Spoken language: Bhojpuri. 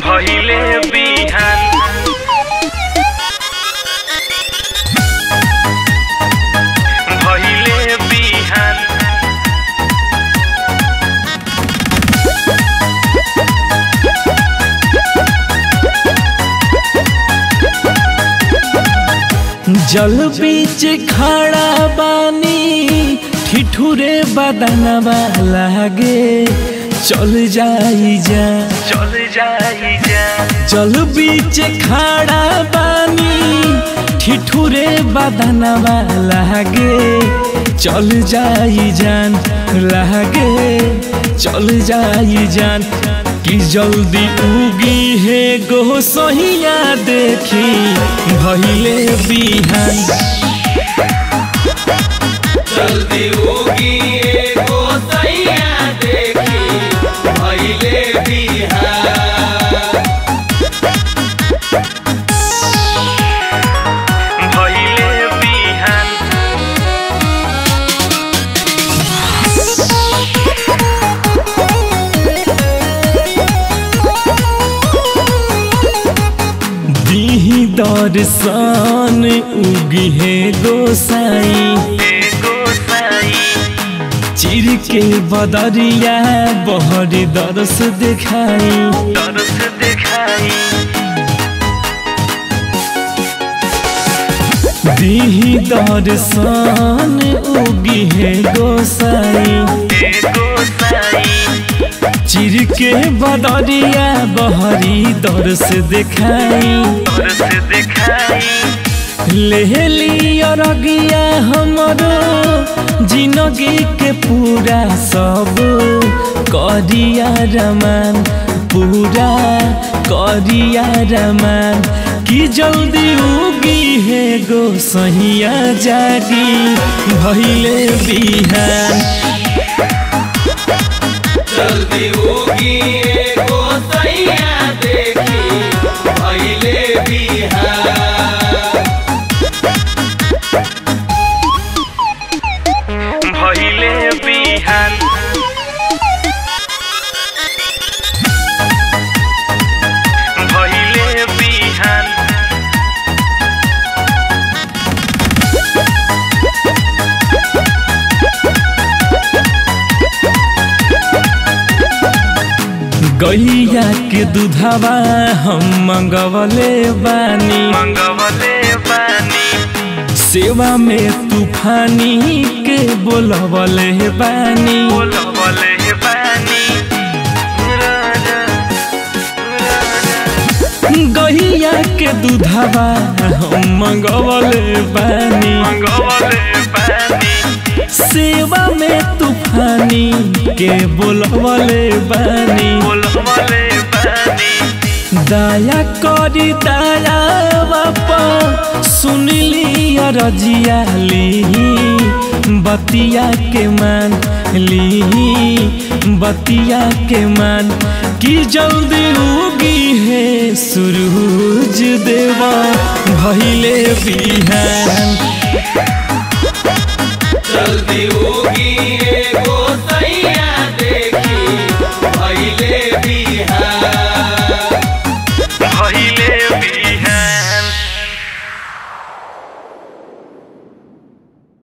भइले बिहान भइले बिहान जल बीच खड़ा बानी ठिठुरे बदनवा लागे चल जाई जा चल जाई जा जल बीच खड़ा बानी ठिठुरे बदनवा लागे चल जाई जान लागे चल जाई जान कि जल्दी उगी है गो सहिया देखी भइले बिहान जल्दी होगी एगो सैया देखी भइले बिहार भइले बिहान दीही दर्शन उगी है गोसाई एगो साई चिर के बदरिया बहरी दरस देखाई तरस देखाई दीही दर्शन उगी है गोसाई एगो साई चिर के बदरिया बहरी दरस देखाई तरस देखाई ले लिया रगिया हमरो जिंदगी के पूरा सब करिया रमान पूरा करिया रमान कि जल्दी उगी है गो सहिया जागी भइले बिहान जल्दी होगी एगो सैया देखी भइले बिहार भइले बिहान भइले बिहान गैया के दूधवा हम मंगवले बानी मंगवले बानी सेवा में तूफानी के बोलवले बानी बोलवले बानी राजा राजा गैया के दूधवा हम मंगवले बानी मंगवले बानी सेवा में तूफानी के बोलवले बानी बोलवले बानी दया करी दया बापा सुनली रजिया ली बतिया के मान ली बतिया के मान कि जल्दी उगी है सूरज देवा भइले बिहान जल्दी होगी एगो सैया देखी भइले बिहार